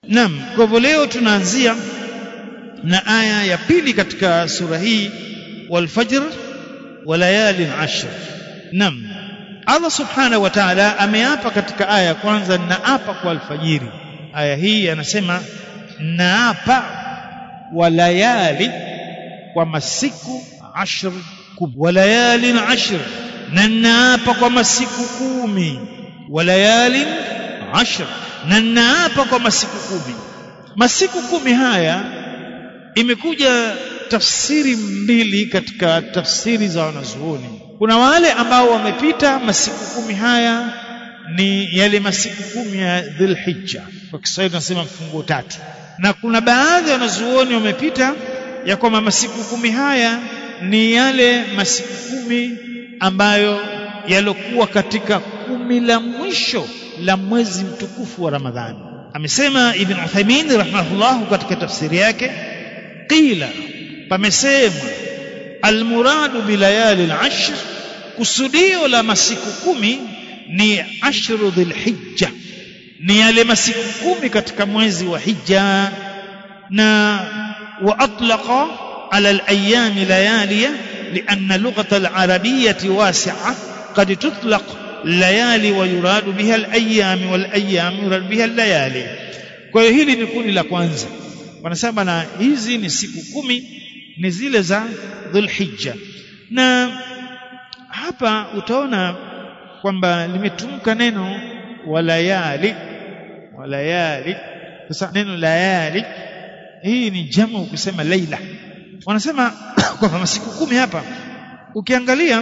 Naam, kwa hivyo leo tunaanzia na aya ya pili katika sura hii walfajr wa layalin ashr. Naam. Allah subhanahu wa ta'ala ameapa katika aya ya kwanza naapa kwa alfajiri. Aya hii anasema naapa wa layali kwa masiku ashr kumi wa layalin ashr na naapa kwa masiku kumi wa layalin ashr na naapa kwa masiku kumi masiku kumi haya imekuja tafsiri mbili katika tafsiri za wanazuoni kuna wale ambao wamepita masiku kumi haya ni yale masiku kumi ya dhilhijja kwa kiswahili tunasema mfungo tatu na kuna baadhi ya wanazuoni wamepita ya kwamba masiku kumi haya ni yale masiku kumi ambayo yalokuwa katika kumi la mwisho la mwezi mtukufu wa Ramadhani. Amesema Ibn Uthaymeen rahimahullah katika tafsiri yake, qila, pamesemwa almuradu bilayali al-ashr, kusudio la masiku kumi ni ashru dhilhijja, ni yale masiku kumi katika mwezi wa Hija, na wa atlaqa ala al-ayami layaliya لأن اللغة العربية واسعة قد تطلق الليالي ويراد بها الأيام والأيام يراد بها الليالي kwa hiyo hili ni kundi la kwanza wanasema na hizi ni siku kumi ni zile za dhulhijja na hapa utaona kwamba limetumka neno walayali walayali sasa neno layali hii ni jamu kusema laila wanasema kwamba masiku kumi hapa ukiangalia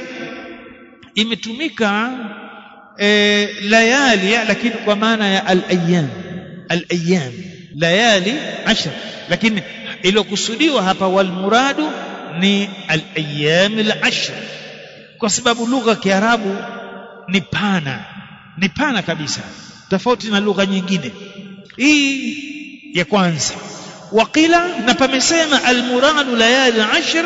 imetumika e, layali lakini kwa maana ya al-ayyam al-ayyam layali ashar lakini iliyokusudiwa hapa wal muradu ni al-ayyam al-ashr kwa sababu lugha ya Kiarabu ni pana ni pana kabisa tofauti na lugha nyingine hii ya kwanza waqila na pamesema almuradu layali ashr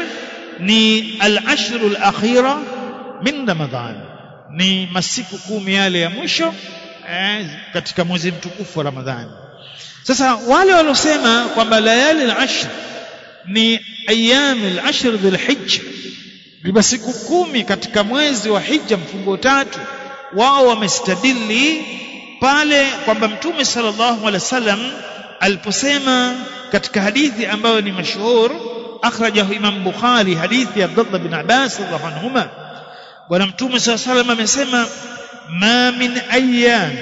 ni alashru alakhira min ramadhan ni masiku kumi yale ya mwisho eh, katika mwezi mtukufu wa ramadhani sasa wale waliosema kwamba layali alashr ni ayami alashr dhilhijja ni masiku kumi katika mwezi wa hija mfungo tatu wao wamestadili pale kwamba mtume sallallahu alaihi wasallam aliposema katika hadithi ambayo ni mashhur akhrajahu Imam Bukhari hadithi ya Abdullah bin Abbas radhiallahu anhuma bwana mtume sallallahu alaihi wasallam amesema ma min ayyam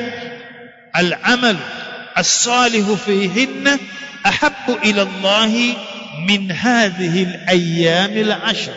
al-amal as-salih fihinna ahabbu ila Allah min hadhihi al-ayyam al-ashr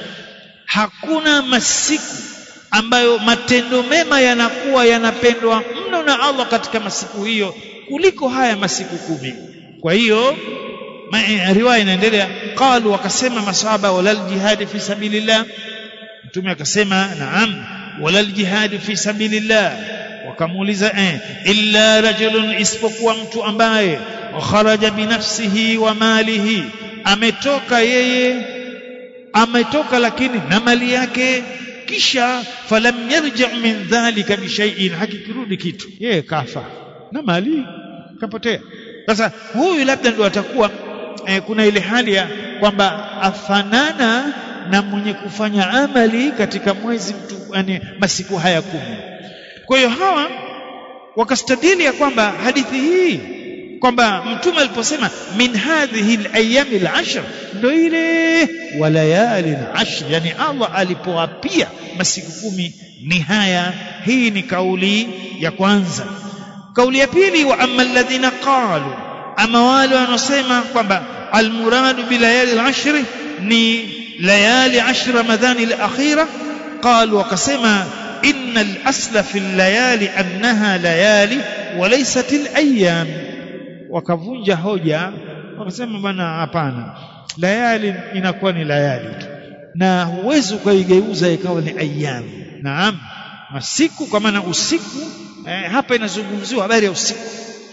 hakuna masiku ambayo matendo mema yanakuwa yanapendwa mno na Allah katika masiku hiyo kuliko haya masiku kumi kwa hiyo riwaya inaendelea qalu wakasema masahaba walal jihadi fi sabilillah mtume akasema naam walal jihadi fi sabilillah wakamuuliza eh illa rajulun isipokuwa mtu ambaye kharaja binafsihi wa malihi ametoka yeye ametoka lakini na mali yake kisha falam yarja min dhalika bi shay'in hakikirudi kitu yeye kafa na mali kapotea sasa huyu labda ndio atakuwa eh, kuna ile hali ya kwamba afanana na mwenye kufanya amali katika mwezi mtu yani masiku haya kumi kwa hiyo hawa wakastadili ya kwamba hadithi hii kwamba mtume aliposema min hadhihi alayami alashr ndio ile walayali ashr yani Allah alipoapia masiku kumi ni haya hii ni kauli ya kwanza kauli ya pili wa amma alladhina qalu ama wale wanaosema kwamba almuradu bilayali alashr ni layali ashr ramadhani alakhira qalu wakasema inna al-asla fi al-layali annaha layali wa laysat al-ayyam wakavunja hoja wakasema bwana hapana layali inakuwa ni layali tu na huwezi ukaigeuza ikawa ni ayyam naam masiku kwa maana usiku eh, hapa inazungumziwa habari ya usiku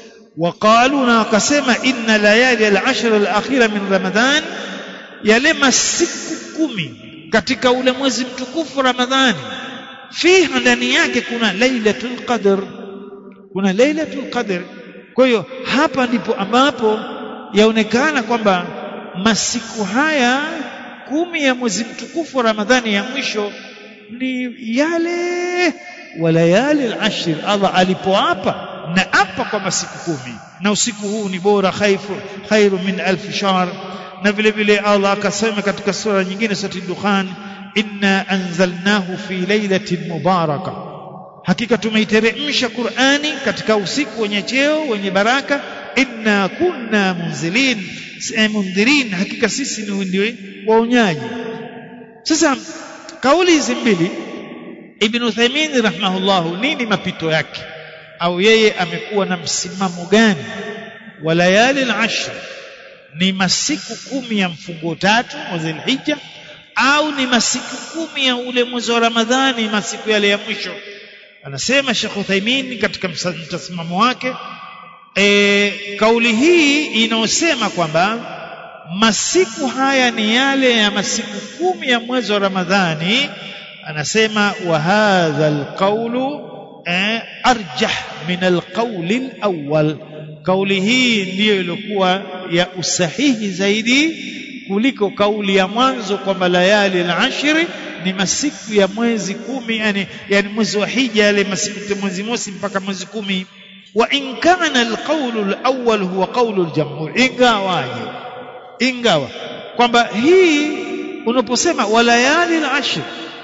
waqalu na wakasema inna layali al-ashr al-akhira min ramadhan yale masiku kumi katika ule mwezi mtukufu ramadhani fiha ndani yake kuna lailatul qadr kuna lailatul qadr kwa hiyo hapa ndipo ambapo yaonekana kwamba masiku haya kumi ya mwezi mtukufu wa Ramadhani ya mwisho ni yale walayali al-ashr Allah alipoapa na apa kwa masiku kumi na usiku huu ni bora khaifu khairu min alf shahr na vile vile Allah akasema katika sura nyingine sura Dukhan inna anzalnahu fi lailatin mubaraka hakika tumeiteremsha Qur'ani katika usiku wenye cheo wenye baraka inna kunna munzilin mundhirin hakika sisi ni ndio waonyaji sasa kauli hizi mbili Ibn Uthaymeen rahimahullahu nini mapito yake au yeye amekuwa na msimamo gani wa layali al-ashr ni masiku kumi ya mfungo tatu mwezi al-hija au ni masiku kumi ya ule mwezi wa Ramadhani masiku yale ya mwisho anasema Sheikh Uthaymeen katika msimamo wake e, kauli hii inayosema kwamba masiku haya ni yale ya masiku kumi ya mwezi wa Ramadhani anasema wa hadha alqawlu eh, arjah min alqawli alawwal kauli hii ndiyo iliyokuwa ya usahihi zaidi kuliko kauli ya mwanzo kwamba layali al-ashri ni masiku ya mwezi kumi yani, yani mwezi wa hija yale masiku mwezi mosi mpaka mwezi kumi wa in kana alqawlu alawwal huwa qawlu aljamhur ingawaje ingawa kwamba hii unaposema walayali al-ashr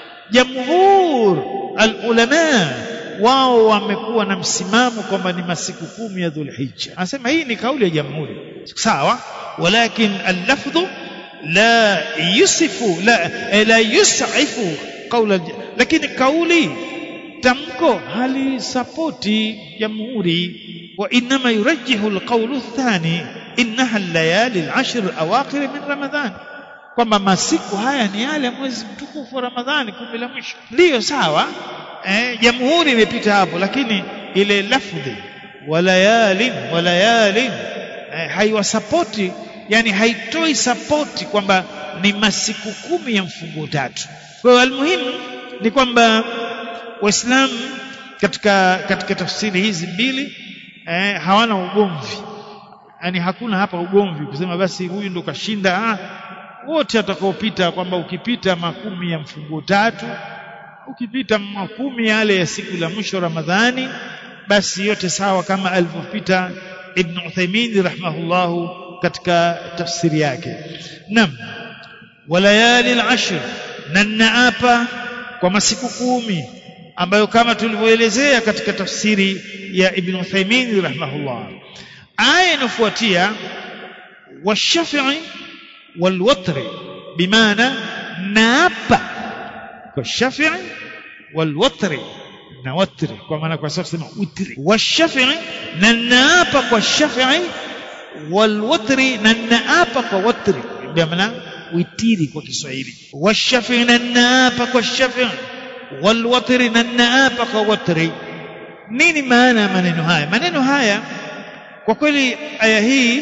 jamhur alulama wao wamekuwa na msimamo kwamba ni masiku kumi ya dhulhijja anasema hii ni kauli ya jamhuri sawa walakin allafdhu la yusifu la la yus'ifu qaula lakini kauli tamko halisapoti jamhuri wa inma yurajjihu alqawlu athani innaha al-layali al-ashr al-awakhir min ramadhan kwamba masiku haya ni yale mwezi mtukufu wa Ramadhani kumi la mwisho ndiyo sawa eh, jamhuri imepita hapo lakini ile lafdhi walayalin walayalin eh, haiwasapoti yani haitoi sapoti kwamba ni masiku kumi ya mfungo tatu kwa hiyo almuhimu ni kwamba waislamu katika katika tafsiri hizi mbili eh, hawana ugomvi yani hakuna hapa ugomvi kusema basi huyu ndo kashinda ah, wote atakaopita kwamba ukipita makumi ya mfungo tatu ukipita makumi yale ya siku la mwisho Ramadhani basi yote sawa kama alivyopita Ibn Uthaymeen rahimahullahu katika tafsiri yake nam walayali al-ashr na naapa kwa masiku kumi ambayo kama tulivyoelezea katika tafsiri ya Ibn Uthaymeen rahimahullah aya inafuatia washafi'i والوتر بمعنى نابا والشفع والوتر نوتر كما kwa sababu sema witri washafi'i na naapa kwa shafi'i walwatri na naapa kwa watri maana witiri kwa Kiswahili washafi'i na naapa kwa shafi'i walwatri na naapa kwa watri nini maana ya maneno haya maneno haya kwa kweli aya hii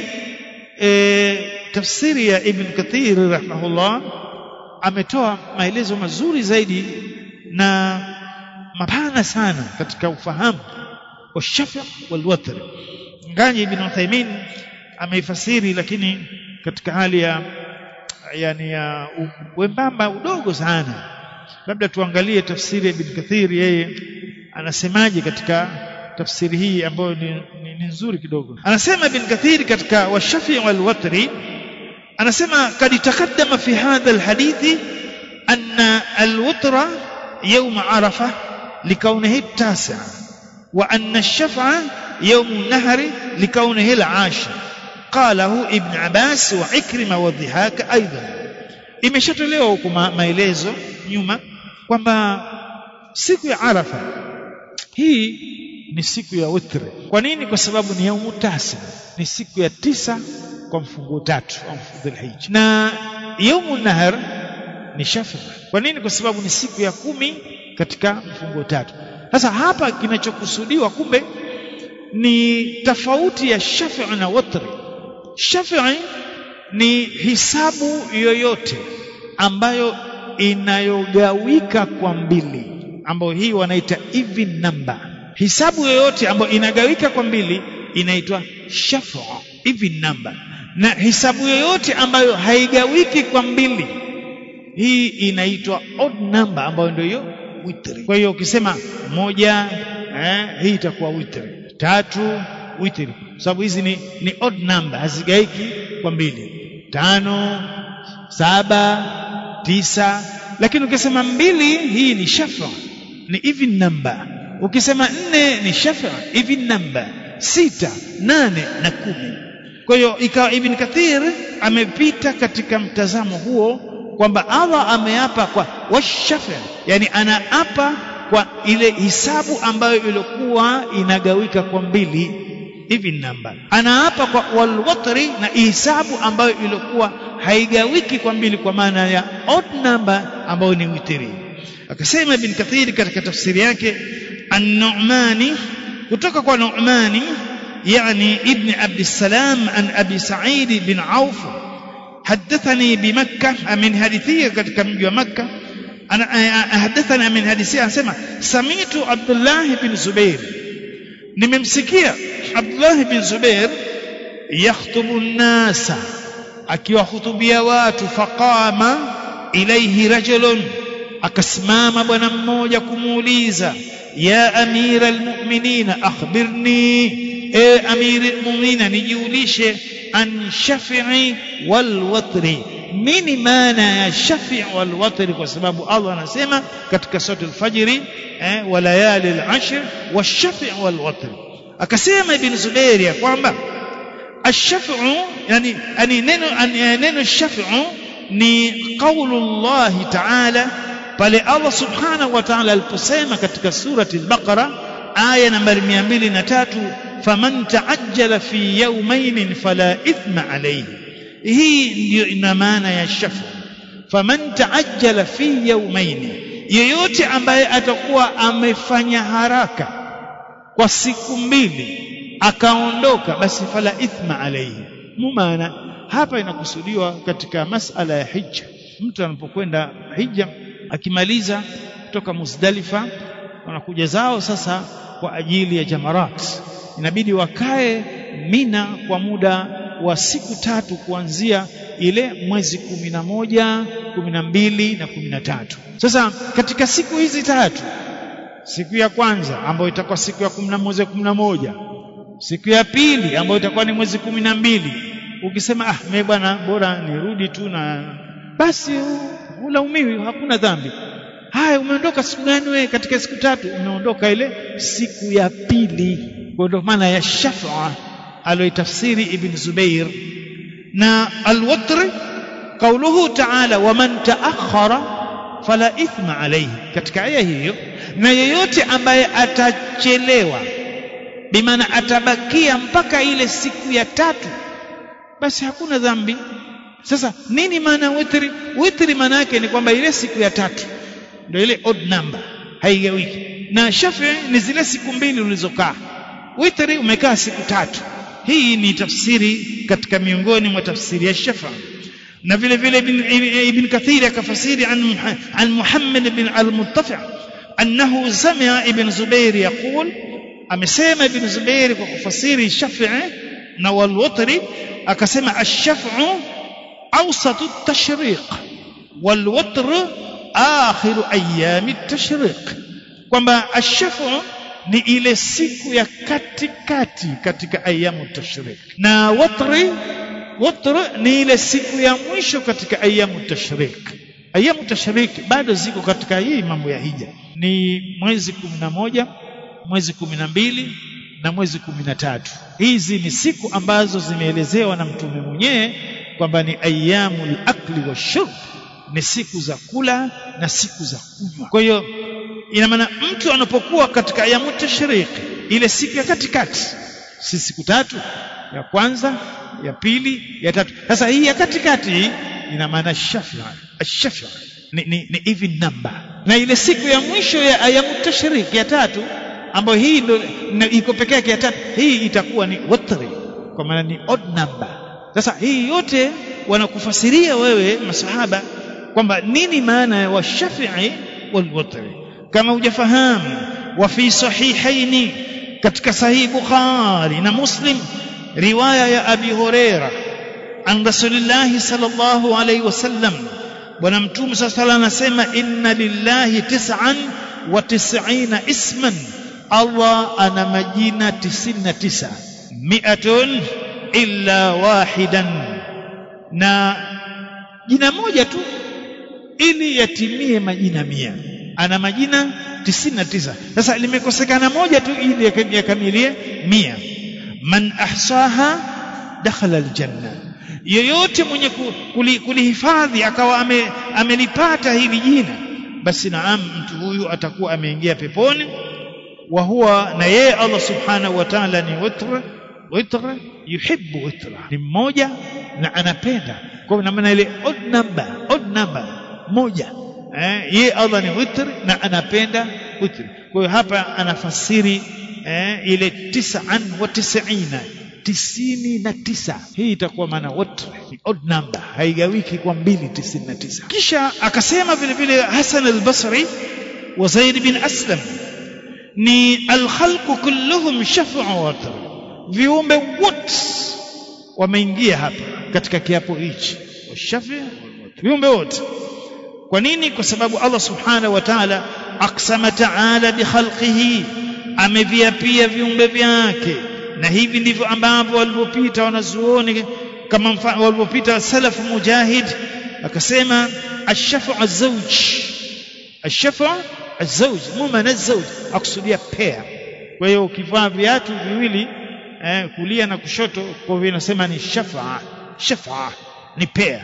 e, tafsiri ya Ibn Kathir rahimahullah ametoa maelezo mazuri zaidi na mapana sana katika ufahamu wa shafa wal watr ngani Ibn Uthaymeen ameifasiri lakini katika hali ya yani ya wembamba udogo sana labda tuangalie tafsiri ya Ibn Kathir yeye anasemaje katika tafsiri hii ambayo ni, ni, ni nzuri kidogo anasema Ibn Kathir katika washafi wal watri anasema kad taqaddama fi hadha alhadithi anna alwitra يوم عرفة لكونه التاسع وأن الشفع يوم النهر لكونه العاشر قاله ابن عباس وعكرمة والضحاك أيضا imeshatolewa huko maelezo nyuma kwamba siku ya Arafa hii ni siku ya witri. Kwa nini? Kwa sababu ni yaumu tasi, ni siku ya tisa kwa mfungo tatu au Dhulhijja, na yaumu nahar ni shafa. Kwa nini? Kwa sababu ni siku ya kumi katika mfungo tatu. Sasa hapa kinachokusudiwa kumbe ni tofauti ya shafi na watri. Shafi ni hisabu yoyote ambayo inayogawika kwa mbili, ambayo hii wanaita even number. Hisabu yoyote ambayo inagawika kwa mbili inaitwa shafa even number na hisabu yoyote ambayo haigawiki kwa mbili hii inaitwa odd number ambayo ndio hiyo witri kwa hiyo ukisema moja eh, hii itakuwa witri tatu witri sababu hizi ni, ni odd number hazigaiki kwa mbili tano saba tisa lakini ukisema mbili hii ni shafa ni even number ukisema nne ni shafa even number sita nane na kumi kwa hiyo ikawa ibn kathir amepita katika mtazamo huo kwamba allah ameapa kwa washafa yani anaapa kwa ile hisabu ambayo ilikuwa inagawika kwa mbili even number anaapa kwa walwatri na hisabu ambayo ilikuwa haigawiki kwa mbili kwa maana ya odd number ambayo ni witri akasema ibn kathir katika tafsiri yake an-nu'mani kutoka kwa nu'mani يعني ابن عبد السلام عن أبي سعيد بن عوف حدثني بمكة من حديثية katika mji wa Makka أنا حدثنا من حديثية anasema سمعت عبد الله بن زبير nimemsikia Abdullah bin Zubair yakhutubu nnasa akiwahutubia watu faqama ilaihi rajulun akasimama bwana mmoja kumuuliza ya amira almu'minina akhbirni e amiri almu'minina nijulishe an shafi'i wal watri nini maana ya shafi' wal watri kwa sababu Allah anasema katika sura al-fajr eh, wa layali al-ashr wash-shafi' wal watri akasema ibn Zubair ya kwamba ash-shaf'u yani yani neno neno ash-shaf'u ni qaulu Allah ta'ala pale Allah subhanahu wa ta'ala aliposema katika surati al-Baqara aya nambari 203 faman ta'ajjala fi yawmayn fala ithma alayhi hii ndiyo ina maana ya shafu faman ta'ajjala fi yawmayn yeyote ambaye atakuwa amefanya haraka kwa siku mbili akaondoka basi fala ithma alayhi mumaana hapa inakusudiwa katika masala ya hija mtu anapokwenda hija akimaliza kutoka Muzdalifa wanakuja zao sasa kwa ajili ya jamarat inabidi wakae Mina kwa muda wa siku tatu kuanzia ile mwezi kumi na moja kumi na mbili na kumi na tatu sasa katika siku hizi tatu siku ya kwanza ambayo itakuwa siku ya kumi na mwezi kumi na moja siku ya pili ambayo itakuwa ni mwezi kumi na mbili ukisema ah mimi bwana bora nirudi tu na basi hulaumiwi hakuna dhambi haya umeondoka siku gani wewe katika siku tatu umeondoka ile siku ya pili kwa ndio maana ya shafa aloitafsiri ibn Zubair na alwatr kauluhu ta'ala waman ta'akhkhara fala ithma alayhi katika aya hiyo na yeyote ambaye atachelewa bimaana atabakia mpaka ile siku ya tatu basi hakuna dhambi sasa nini maana witri witri maana yake ni kwamba ile siku ya tatu ndio ile odd number haigawiki na shafi ni zile siku mbili ulizokaa witri umekaa siku tatu hii ni tafsiri katika miongoni mwa tafsiri ya shafa na vile vile ibn, ibn kathir akafasiri an, an muhammad bin al-muttafi annahu sami'a ibn zubair yaqul amesema ibn zubair kwa kufasiri shafi'i na walwatri akasema ash-shaf'u awsatu at-tashriq walwatr akhiru ayami at-tashriq kwamba ash-shaf'u ni ile siku ya katikati katika ayamu tashrik na watri watr ni ile siku ya mwisho katika ayamu tashrik ayamu tashrik bado ziko katika hii mambo ya hija ni mwezi kumi na moja mwezi kumi na mbili na mwezi kumi na tatu hizi ni siku ambazo zimeelezewa na mtume mwenyewe kwamba ni ayamul akli wa shurb ni siku za kula na siku za kunywa kwa hiyo ina maana mtu anapokuwa katika ayamu tashriq ile siku ya katikati si siku tatu ya kwanza ya pili ya tatu sasa hii ya katikati ina maana shafi shafi ni, ni, ni even number na ile siku ya mwisho ya ayamu tashriq ya tatu ambayo hii ndo iko pekee yake ya tatu hii itakuwa ni watri kwa maana ni odd number sasa hii yote wanakufasiria wewe masahaba kwamba nini maana ya washafi'i wal watri kama hujafahamu wa fi sahihaini katika sahihi bukhari na muslim riwaya ya abi huraira an rasulillahi sallallahu alaihi wasallam bwana mtume saa sala anasema inna lillahi tis'an wa tis'ina isman allah ana majina 99 mi'atun illa wahidan na jina moja tu ili yatimie majina mia ana majina 99 sasa limekosekana moja tu ili yakamilie mia man ahsaha dakhala aljanna yeyote mwenye kulihifadhi akawa ame, amelipata hili jina basi naam mtu huyu atakuwa ameingia peponi wa huwa na yeye Allah subhanahu wa ta'ala ni witra witra yuhibbu witra ni mmoja na anapenda kwa maana ile odd number odd number moja eh, yeye Allah ni witr na anapenda witr kwa hiyo hapa anafasiri eh, ile tis'an wa tis'ina tisini na tisa hii itakuwa maana wote ni odd number haigawiki kwa mbili tisini na tisa kisha akasema vile vile Hasan al-Basri wa Zaid bin Aslam ni alkhalqu kulluhum shafa'u watr viumbe wote wameingia hapa katika kiapo hichi washafi viumbe wote kwa nini kwa sababu Allah subhanahu wa ta'ala aqsama ta'ala bi khalqihi ameviapia viumbe vyake na hivi ndivyo ambavyo walivyopita wanazuoni kama walivyopita salafu mujahid akasema ash-shafa'u az-zawj ash-shafa'u az-zawj mumana az-zawj akusudia pair kwa hiyo ukivaa viatu viwili eh, kulia na kushoto kwa hivyo inasema ni shafa'a shafa'a ni pair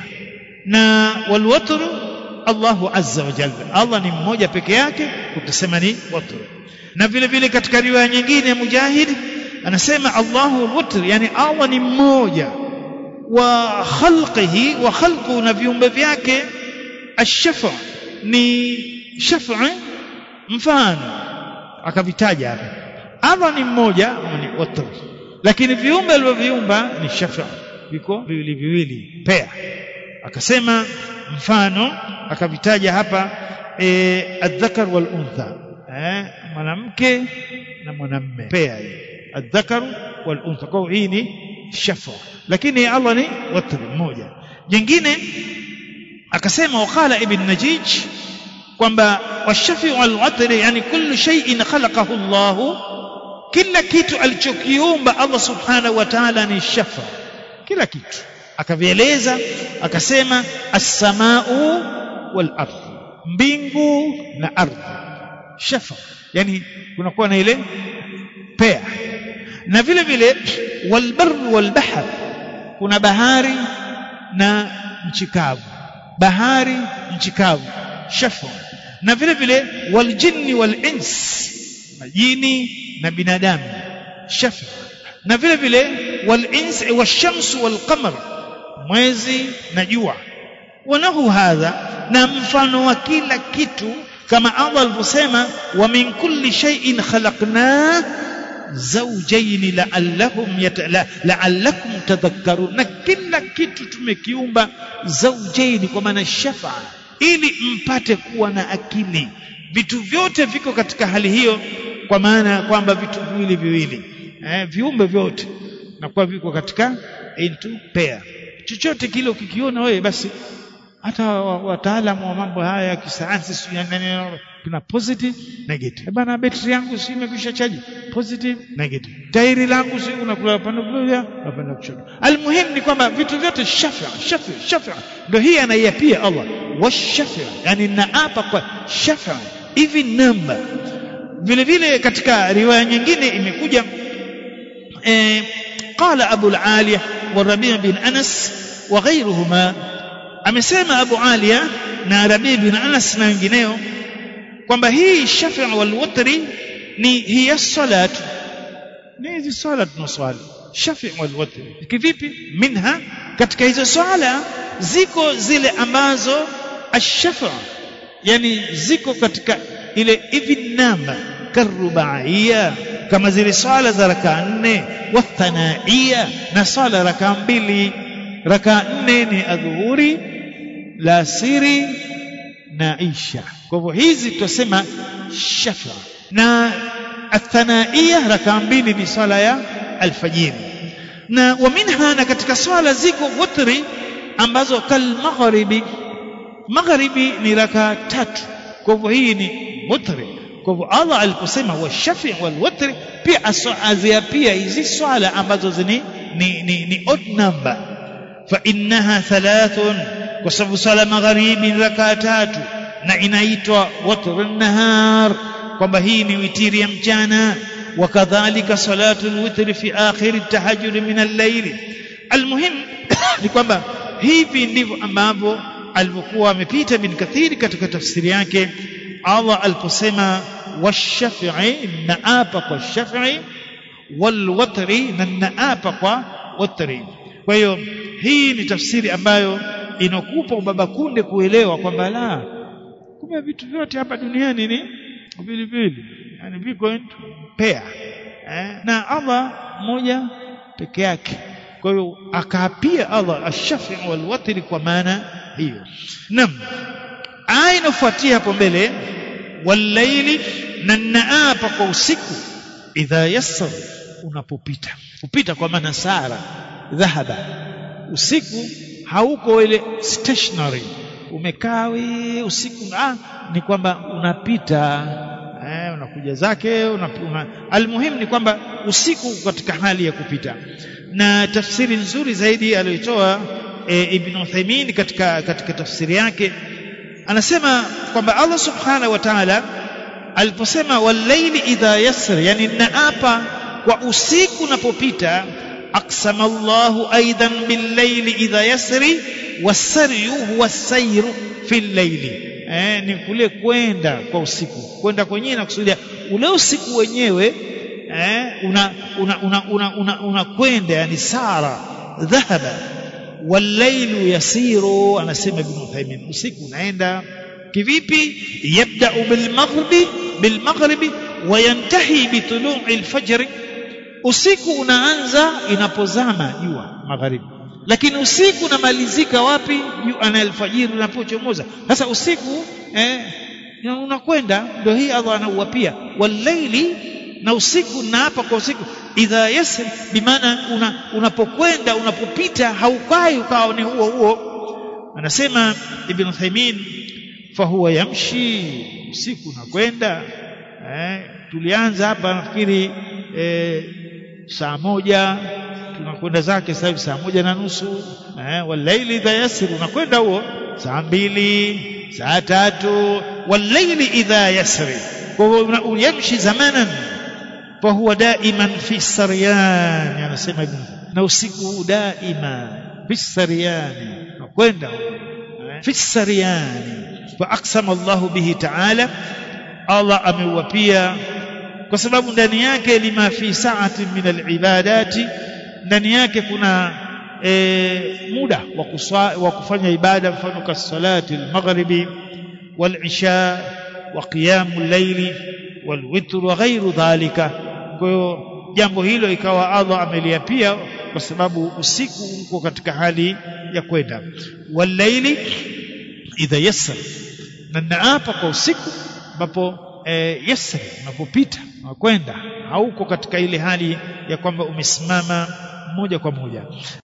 na walwatr Allahu azza wa jalla Allah ni mmoja peke yake utasema ni watr na vile vile katika riwaya nyingine ya mujahid anasema Allahu al-witr yani Allah ni mmoja wa khalqihi wa khalqu na viumbe vyake ash-shafa ni shafa mfano akavitaja hapa Allah ni mmoja ni watr lakini viumbe alivyoviumba ni shafa viko viwili viwili pea akasema mfano akavitaja hapa e, adhakar wal untha eh, mwanamke na mwanamme pea hii الذكر والانثى kwa hii ni shafa lakini Allah ni watr mmoja jingine akasema waqala ibn najij kwamba washafi wal watr yani kullu shay'in khalaqahu Allah kila kitu alichokiumba Allah subhanahu wa ta'ala ni shafa kila kitu akavieleza akasema as-samaa'u wal ardh mbingu na ardhi shafa yani kunakuwa na ile pea na vile vile walbar walbahr kuna bahari na nchi kavu bahari nchi kavu shafa na vile vile waljinni walins majini na binadamu shafa na vile vile walins washamsu walqamar mwezi na jua wanahu hadha na mfano wa kila kitu kama Allah alivyosema wa min kulli shay'in khalaqna zawjayn la'allahum yatala la'allakum tadhakkarun na kila kitu tumekiumba zawjayn kwa maana shafa ili mpate kuwa na akili vitu vyote viko katika hali hiyo kwa maana ya kwamba vitu viwili viwili eh, viumbe vyote nakuwa viko katika into pair chochote kile ukikiona wewe basi hata wataalamu wa mambo haya ya kisayansi kuna positive negative bana betri yangu si imekwisha chaji positive negative tairi langu si unakula upande kulia upande kushoto almuhim ni kwamba vitu vyote shafa shafa shafa ndio hii anaiapia Allah washafa yani naapa kwa shafa hivi namba vile vile katika riwaya nyingine imekuja eh, قال أبو العالية والربيع بن أنس وغيرهما amesema Abu Aliya na Rabi bin Anas na wengineo kwamba hii shafa wal watri ni hiya salat ni hizi swala tunaswali shafa wal watri kivipi minha katika hizo swala ziko zile ambazo ashafa yani ziko katika ile even number karubaiya kama zile swala za rakaa nne wathanaia na swala rakaa mbili rakaa nne ni adhuhuri la siri na isha kwa hivyo hizi tutasema shafa na athanaia rakaa mbili ni swala ya alfajiri na wa minha na katika swala ziko wutri ambazo kal maghribi maghribi ni rakaa tatu kwa hivyo hii ni wutri kwa hivyo Allah aliposema washafi wal wutri pia azia pia hizi swala ambazo zini ni, ni, ni odd number fa innaha thalathun kwa sababu swala magharibi ni rakaa tatu na inaitwa watr nahar kwamba hii ni witiri ya mchana wakadhalika salatu lwitri fi akhiri tahajjud min al-layl almuhim ni kwamba hivi ndivyo ambavyo alivyokuwa amepita bin kathiri katika tafsiri yake Allah aliposema washafi'i naapa kwa shafi'i walwatri na naapa kwa watri kwa hiyo hii ni tafsiri ambayo inakupa ubaba kunde kuelewa kwamba la kumbe vitu vyote hapa duniani ni vile vile yani viko into pair eh? na Allah mmoja peke yake kwa hiyo akaapia Allah ash-shafi wal watri kwa maana hiyo naam aya inafuatia hapo mbele walaili na naapa kwa usiku idha yassar unapopita kupita kwa maana sara dhahaba usiku hauko ile stationary umekaa we usiku ah, ni kwamba unapita eh, unakuja zake una, una, almuhimu ni kwamba usiku katika hali ya kupita na tafsiri nzuri zaidi aliyotoa e, Ibn Uthaymeen katika katika tafsiri yake anasema kwamba Allah subhanahu wa ta'ala aliposema walaili idha yasr yani naapa kwa usiku unapopita aqsama Allahu aidan billayli idha yasri wasaryu huwa sayru fil layli eh, ni kule kwenda kwa usiku kwenda kwenyewe na kusudia ule usiku wenyewe eh, una una una una, una, una kwenda yani sara dhahaba walailu yasiru anasema ibn Uthaymeen usiku unaenda kivipi yabda'u bilmaghribi bilmaghribi wayantahi bitulu'i alfajr usiku unaanza inapozama jua magharibi lakini usiku unamalizika wapi ana alfajiri unapochomoza sasa usiku eh, unakwenda ndio hii Allah anauapia walaili na usiku na hapa kwa usiku idha yasr bimaana una, unapokwenda unapopita haukai ukawa ni huo huo anasema ibn Uthaymeen fahuwa yamshi usiku unakwenda eh, tulianza hapa nafikiri eh, saa moja tunakwenda zake sasa hivi saa moja na nusu eh, walaili idha yasir unakwenda huo saa mbili saa tatu walaili idha yasri kwa hivyo yamshi zamanan fahuwa daiman fi saryani anasema ibn na usiku daima fi saryani nakwenda fi saryani fa aqsama Allahu bihi ta'ala Allah ameuapia kwa sababu ndani yake lima fi sa'ati min alibadati ndani yake kuna e, muda wa, kuswa, wa kufanya ibada mfano kasalati almaghribi walisha wa qiyamu llaili walwitr wa ghairu dhalika kwa hiyo jambo hilo ikawa Allah ameliapia kwa sababu usiku uko katika hali ya kwenda walaili idha yassar na naapa kwa usiku ambapo e, yasri unapopita unakwenda hauko katika ile hali ya kwamba umesimama moja kwa moja